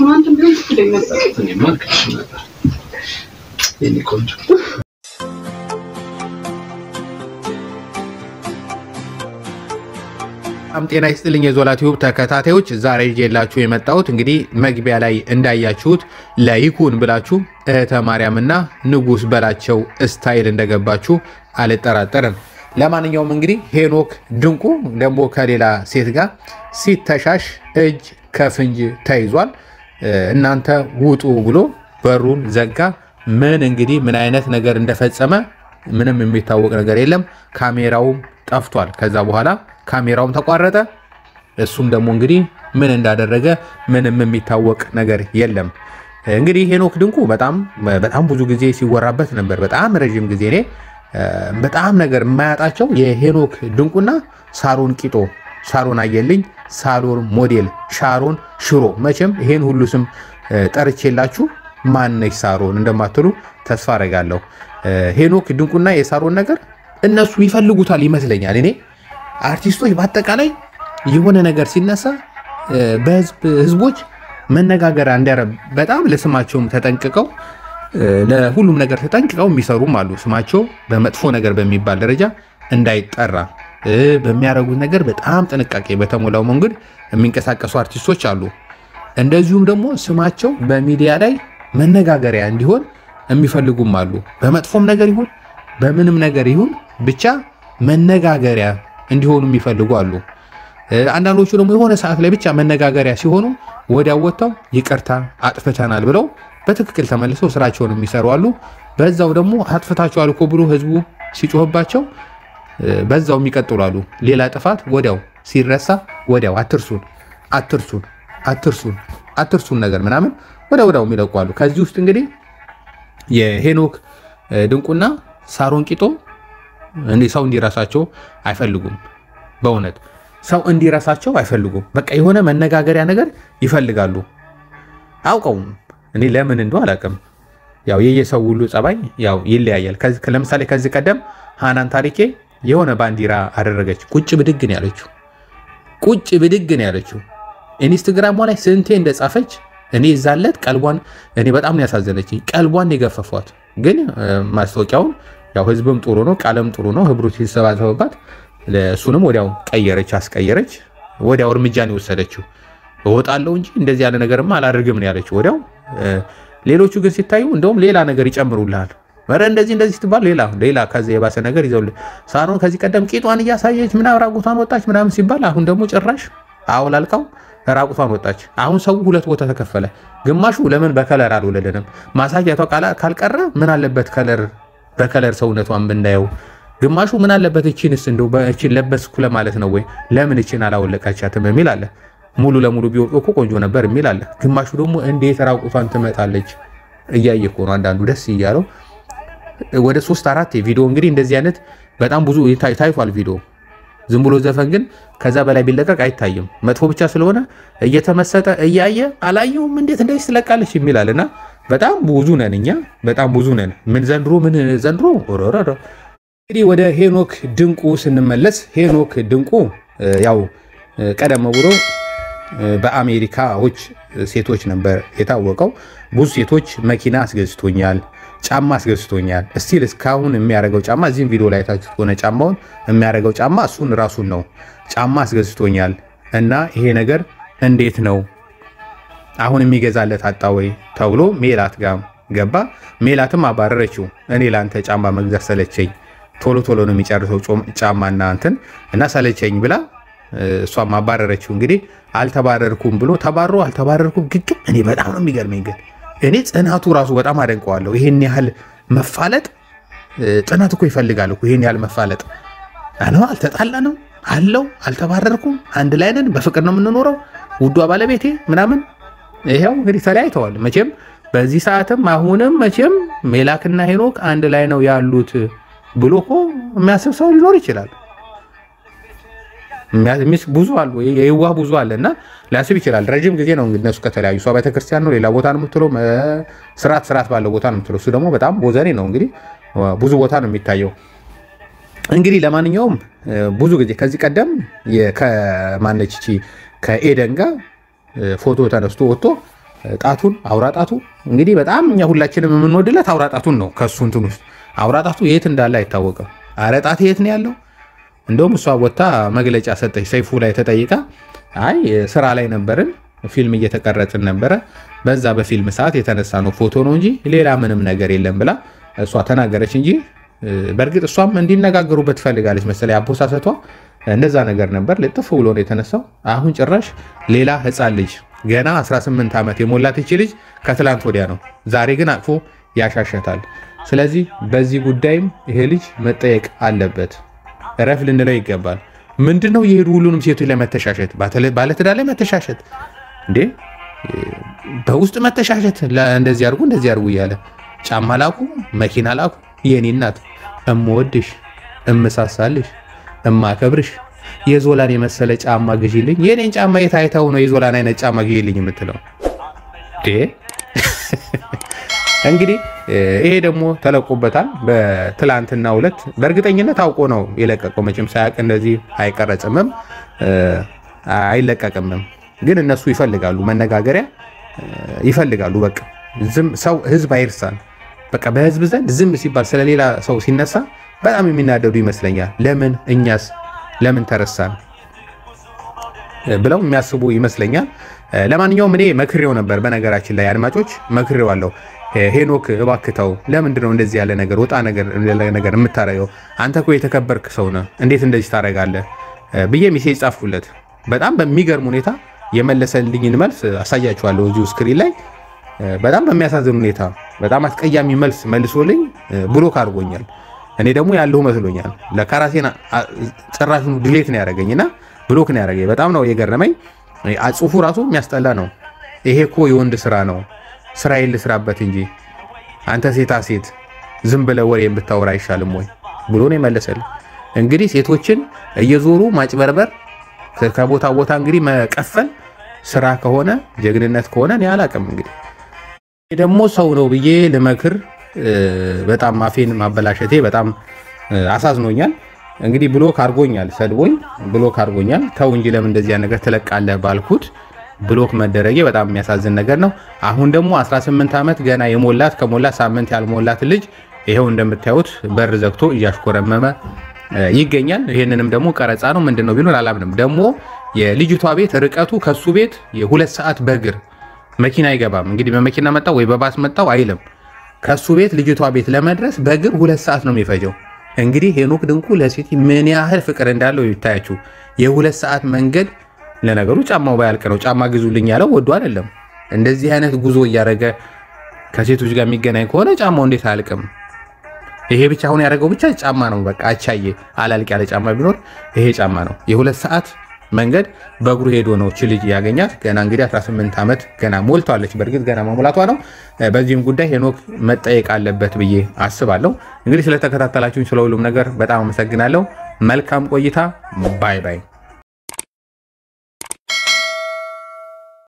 አሁን አንተ ቢሆን ትክክለኛ ነበር። እኔማ አልክድሽ ነበር የኔ ቆንጆ። በጣም ጤና ይስጥልኝ የዞላ ቲዩብ ተከታታዮች፣ ዛሬ ይዤላችሁ የመጣሁት እንግዲህ መግቢያ ላይ እንዳያችሁት ለይኩን ብላችሁ እህተ ማርያምና ንጉስ በላቸው ስታይል እንደገባችሁ አልጠራጠርም። ለማንኛውም እንግዲህ ሄኖክ ድንቁ ደግሞ ከሌላ ሴት ጋር ሲተሻሽ እጅ ከፍንጅ ተይዟል። እናንተ ውጡ ብሎ በሩን ዘጋ። ምን እንግዲህ ምን አይነት ነገር እንደፈጸመ ምንም የሚታወቅ ነገር የለም። ካሜራውም ጠፍቷል። ከዛ በኋላ ካሜራውም ተቋረጠ። እሱም ደግሞ እንግዲህ ምን እንዳደረገ ምንም የሚታወቅ ነገር የለም። እንግዲህ ሄኖክ ድንቁ በጣም በጣም ብዙ ጊዜ ሲወራበት ነበር። በጣም ረዥም ጊዜ እኔ በጣም ነገር የማያጣቸው የሄኖክ ድንቁና ሳሮን ቂጦ፣ ሳሮን አየልኝ፣ ሳሮን ሞዴል፣ ሻሮን ሽሮ። መቼም ይሄን ሁሉ ስም ጠርቼላችሁ ማነች ሳሮን እንደማትሉ ተስፋ አረጋለሁ። ሄኖክ ድንቁና የሳሮን ነገር እነሱ ይፈልጉታል ይመስለኛል። እኔ አርቲስቶች በአጠቃላይ የሆነ ነገር ሲነሳ በህዝብ ህዝቦች መነጋገሪያ እንዲያረግ በጣም ለስማቸውም ተጠንቅቀው ለሁሉም ነገር ተጠንቅቀው የሚሰሩም አሉ። ስማቸው በመጥፎ ነገር በሚባል ደረጃ እንዳይጠራ በሚያደርጉት ነገር በጣም ጥንቃቄ በተሞላው መንገድ የሚንቀሳቀሱ አርቲስቶች አሉ። እንደዚሁም ደግሞ ስማቸው በሚዲያ ላይ መነጋገሪያ እንዲሆን የሚፈልጉም አሉ። በመጥፎም ነገር ይሁን በምንም ነገር ይሁን ብቻ መነጋገሪያ እንዲሆኑ የሚፈልጉ አሉ። አንዳንዶቹ ደግሞ የሆነ ሰዓት ላይ ብቻ መነጋገሪያ ሲሆኑ ወዲያው ወጥተው ይቅርታ አጥፍተናል ብለው በትክክል ተመልሰው ስራቸውን የሚሰሩ አሉ። በዛው ደግሞ አጥፍታችኋል እኮ ብሎ ህዝቡ ሲጮህባቸው በዛው የሚቀጥሉ አሉ። ሌላ ጥፋት ወዲያው ሲረሳ ወዲያው አትርሱን አትርሱን አትርሱን አትርሱን ነገር ምናምን ወደ ወዲያው የሚለቁ አሉ። ከዚህ ውስጥ እንግዲህ የሄኖክ ድንቁና ሳሮን ቂጦ እንዲህ ሰው እንዲረሳቸው አይፈልጉም። በእውነት ሰው እንዲረሳቸው አይፈልጉም። በቃ የሆነ መነጋገሪያ ነገር ይፈልጋሉ። አውቀውም እኔ ለምን እንደው አላውቅም። ያው የየሰው ሁሉ ጸባይ ያው ይለያያል። ለምሳሌ ከዚህ ቀደም ሃናን ታሪኬ የሆነ ባንዲራ አደረገች። ቁጭ ብድግ ነው ያለችው። ቁጭ ብድግ ነው ያለችው። ኢንስትግራሟ ላይ ስንቴ እንደጻፈች እኔ ይዛለት ቀልቧን እኔ በጣም ነው ያሳዘነችኝ። ቀልቧን የገፈፏት ግን ማስታወቂያውን ያው ህዝብም ጥሩ ነው፣ ቃለም ጥሩ ነው። ህብሩ ሲሰባሰብባት እሱንም ወዲያው ቀየረች፣ አስቀየረች። ወዲያው እርምጃን የወሰደችው እወጣለሁ እንጂ እንደዚህ ያለ ነገርማ አላደርግም ነው ያለችው ወዲያው። ሌሎቹ ግን ሲታዩ እንደውም ሌላ ነገር ይጨምሩልሃል። ኧረ እንደዚህ እንደዚህ ስትባል ሌላ ሌላ ከዚህ የባሰ ነገር ይዘውልህ። ሳሮን ከዚህ ቀደም ቂጧን እያሳየች ምናምን ራቁቷን ወጣች ምናምን ሲባል አሁን ደግሞ ጭራሽ አውላልቃው ራቁቷን ወጣች። አሁን ሰው ሁለት ቦታ ተከፈለ። ግማሹ ለምን በከለር አልወለደንም ማሳያቷ ካልቀረ ምን አለበት ከለር በከለር ሰውነቷን ብናየው። ግማሹ ምን አለበት እቺንስ እንደው በእቺን ለበስኩ ለማለት ነው ወይ ለምን እቺን አላወለቃቻትም የሚል አለ። ሙሉ ለሙሉ ቢወጡ እኮ ቆንጆ ነበር የሚል አለ። ግማሹ ደግሞ እንዴት ራቁቷን ትመጣለች እያየ እኮ ነው አንዳንዱ ደስ እያለው ወደ ሶስት አራት ቪዲዮ እንግዲህ እንደዚህ አይነት በጣም ብዙ ታይቷል ቪዲዮ። ዝም ብሎ ዘፈን ግን ከዛ በላይ ቢለቀቅ አይታይም። መጥፎ ብቻ ስለሆነ እየተመሰጠ እያየ አላየውም እንዴት እንደዚህ ትለቃለች የሚላል እና በጣም ብዙ ነን እኛ በጣም ብዙ ነን። ምን ዘንድሮ ምን ዘንድሮ እንግዲህ ወደ ሄኖክ ድንቁ ስንመለስ ሄኖክ ድንቁ ያው ቀደም ብሎ በአሜሪካዎች ሴቶች ነበር የታወቀው። ብዙ ሴቶች መኪና አስገዝቶኛል፣ ጫማ አስገዝቶኛል። እስቲል እስካሁን የሚያደርገው ጫማ እዚህም ቪዲዮ ላይ ታችሁት ከሆነ ጫማውን የሚያደርገው ጫማ እሱን ራሱን ነው። ጫማ አስገዝቶኛል እና ይሄ ነገር እንዴት ነው አሁን የሚገዛለት አጣ ወይ ተብሎ ሜላት ጋር ገባ። ሜላትም አባረረችው። እኔ ለአንተ ጫማ መግዛት ሰለቸኝ፣ ቶሎ ቶሎ ነው የሚጨርሰው ጫማና እንትን እና ሰለቸኝ ብላ እሷም አባረረችው። እንግዲህ አልተባረርኩም ብሎ ተባሮ አልተባረርኩም ግግም። እኔ በጣም ነው የሚገርመኝ ግን እኔ ጽናቱ ራሱ በጣም አደንቀዋለሁ። ይሄን ያህል መፋለጥ ጽናት እኮ ይፈልጋል እኮ ይሄን ያህል መፋለጥ አለ። አልተጣላንም አለው አልተባረርኩም፣ አንድ ላይ ነን፣ በፍቅር ነው የምንኖረው፣ ውዷ ባለቤቴ ምናምን። ይኸው እንግዲህ ተለያይተዋል። መቼም በዚህ ሰዓትም አሁንም መቼም ሜላክና ሄኖክ አንድ ላይ ነው ያሉት ብሎ እኮ የሚያስብ ሰው ሊኖር ይችላል። ብዙ አሉ፣ የዋህ ብዙ አለ እና ሊያስብ ይችላል። ረዥም ጊዜ ነው እንግዲህ እነሱ ከተለያዩ። እሷ ቤተክርስቲያን ነው ሌላ ቦታ ነው የምትለው፣ ስርዓት ስርዓት ባለው ቦታ ነው የምትለው። እሱ ደግሞ በጣም ቦዘኔ ነው እንግዲህ ብዙ ቦታ ነው የሚታየው። እንግዲህ ለማንኛውም ብዙ ጊዜ ከዚህ ቀደም ከማነች እቺ ከኤደን ጋር ፎቶ ተነስቶ ወጥቶ ጣቱን አውራ ጣቱ እንግዲህ በጣም እኛ ሁላችንም የምንወድለት አውራ ጣቱን ነው። ከሱ እንትን ውስጥ አውራ ጣቱ የት እንዳለ አይታወቅም። አረ ጣት የት ነው ያለው? እንደውም እሷ ወታ መግለጫ ሰጠች። ሰይፉ ላይ ተጠይቃ አይ ስራ ላይ ነበርን፣ ፊልም እየተቀረጽን ነበረ፣ በዛ በፊልም ሰዓት የተነሳ ነው ፎቶ ነው እንጂ ሌላ ምንም ነገር የለም ብላ እሷ ተናገረች እንጂ በእርግጥ እሷም እንዲነጋገሩበት ትፈልጋለች መሰለኝ። አቦሳሰቷ እንደዛ ነገር ነበር። ልጥፍ ብሎ ነው የተነሳው። አሁን ጭራሽ ሌላ ህፃን ልጅ ገና 18 ዓመት የሞላት ይቺ ልጅ ከትላንት ወዲያ ነው። ዛሬ ግን አቅፎ ያሻሸታል። ስለዚህ በዚህ ጉዳይም ይሄ ልጅ መጠየቅ አለበት። እረፍ ልንለው ይገባል። ምንድን ነው የሄዱ ሁሉንም ሴቶች ላይ መተሻሸት፣ ባለትዳር ላይ መተሻሸት እንዴ በውስጥ መተሻሸት፣ እንደዚህ አድርጉ እንደዚህ አድርጉ እያለ ጫማ ላኩ፣ መኪና ላኩ። የኔ እናት እምወድሽ፣ እምሳሳልሽ፣ እማከብርሽ የዞላን የመሰለ ጫማ ግዢልኝ። የኔን ጫማ የታይተው ነው የዞላን አይነት ጫማ ግዢልኝ የምትለው እንግዲህ ይሄ ደግሞ ተለቆበታል። በትላንትና ሁለት በእርግጠኝነት አውቆ ነው የለቀቀው። መቼም ሳያውቅ እንደዚህ አይቀረጽምም አይለቀቅምም። ግን እነሱ ይፈልጋሉ መነጋገሪያ ይፈልጋሉ። በቃ ዝም ሰው ህዝብ አይርሳን። በቃ በህዝብ ዘንድ ዝም ሲባል ስለሌላ ሰው ሲነሳ በጣም የሚናደዱ ይመስለኛል። ለምን እኛስ ለምን ተረሳን ብለው የሚያስቡ ይመስለኛል። ለማንኛውም እኔ መክሬው ነበር። በነገራችን ላይ አድማጮች መክሬው አለው። ሄኖክ እባክተው ለምንድን ነው እንደዚህ ያለ ነገር ወጣ ነገር የምታረገው? አንተ እኮ የተከበርክ ሰው ነህ፣ እንዴት እንደዚህ ታደርጋለህ ብዬ ሚሴጅ ጻፍኩለት። በጣም በሚገርም ሁኔታ የመለሰልኝን መልስ አሳያችኋለሁ እዚሁ ስክሪን ላይ። በጣም በሚያሳዝን ሁኔታ በጣም አስቀያሚ መልስ መልሶልኝ ብሎክ አድርጎኛል። እኔ ደግሞ ያለሁ መስሎኛል። ለካራሴን ጭራሹን ድሌት ነው ያደረገኝና ብሎክ ነው ያደረገኝ። በጣም ነው የገረመኝ። ጽሁፉ ራሱ የሚያስጠላ ነው። ይሄ እኮ የወንድ ስራ ነው፣ ስራዬን ልስራበት እንጂ አንተ ሴታ ሴት ዝም ብለህ ወሬ ብታወራ አይሻልም ወይ ብሎ ነው የመለሰልኝ። እንግዲህ ሴቶችን እየዞሩ ማጭበርበር፣ ከቦታ ቦታ እንግዲህ መቀፈል ስራ ከሆነ ጀግንነት ከሆነ እኔ አላቅም። እንግዲህ ደግሞ ሰው ነው ብዬ ልመክር በጣም አፌን ማበላሸቴ በጣም አሳዝኖኛል። እንግዲህ ብሎክ አድርጎኛል፣ ሰድቦኝ ብሎክ አድርጎኛል። ተው እንጂ ለምን እንደዚያ ነገር ትለቃለህ ባልኩት ብሎክ መደረጌ በጣም የሚያሳዝን ነገር ነው። አሁን ደግሞ 18 ዓመት ገና የሞላት ከሞላት ሳምንት ያልሞላት ልጅ ይኸው እንደምታዩት በር ዘግቶ እያሽኮረመመ ይገኛል። ይህንንም ደግሞ ቀረጻ ነው ምንድን ነው ቢሉን አላምንም። ደግሞ የልጅቷ ቤት ርቀቱ ከሱ ቤት የሁለት ሰዓት በእግር መኪና አይገባም። እንግዲህ በመኪና መጣው ወይ በባስ መጣው አይልም። ከሱ ቤት ልጅቷ ቤት ለመድረስ በእግር ሁለት ሰዓት ነው የሚፈጀው። እንግዲህ ሄኖክ ድንቁ ለሴት ምን ያህል ፍቅር እንዳለው ይታያችሁ። የሁለት ሰዓት መንገድ ለነገሩ ጫማው ባያልቅ ነው። ጫማ ግዙልኝ ያለው ወዶ አይደለም። እንደዚህ አይነት ጉዞ እያደረገ ከሴቶች ጋር የሚገናኝ ከሆነ ጫማው እንዴት አያልቅም? ይሄ ብቻ አሁን ያደረገው ብቻ ጫማ ነው። በቃ አቻዬ አላልቅ ያለ ጫማ ቢኖር ይሄ ጫማ ነው። የሁለት ሰዓት መንገድ በእግሩ ሄዶ ነው ች ልጅ ያገኛት። ገና እንግዲህ 18 ዓመት ገና ሞልቷለች። በእርግጥ ገና መሙላቷ ነው። በዚህም ጉዳይ ሄኖክ መጠየቅ አለበት ብዬ አስባለሁ። እንግዲህ ስለተከታተላችሁኝ ስለ ሁሉም ነገር በጣም አመሰግናለሁ። መልካም ቆይታ። ባይ ባይ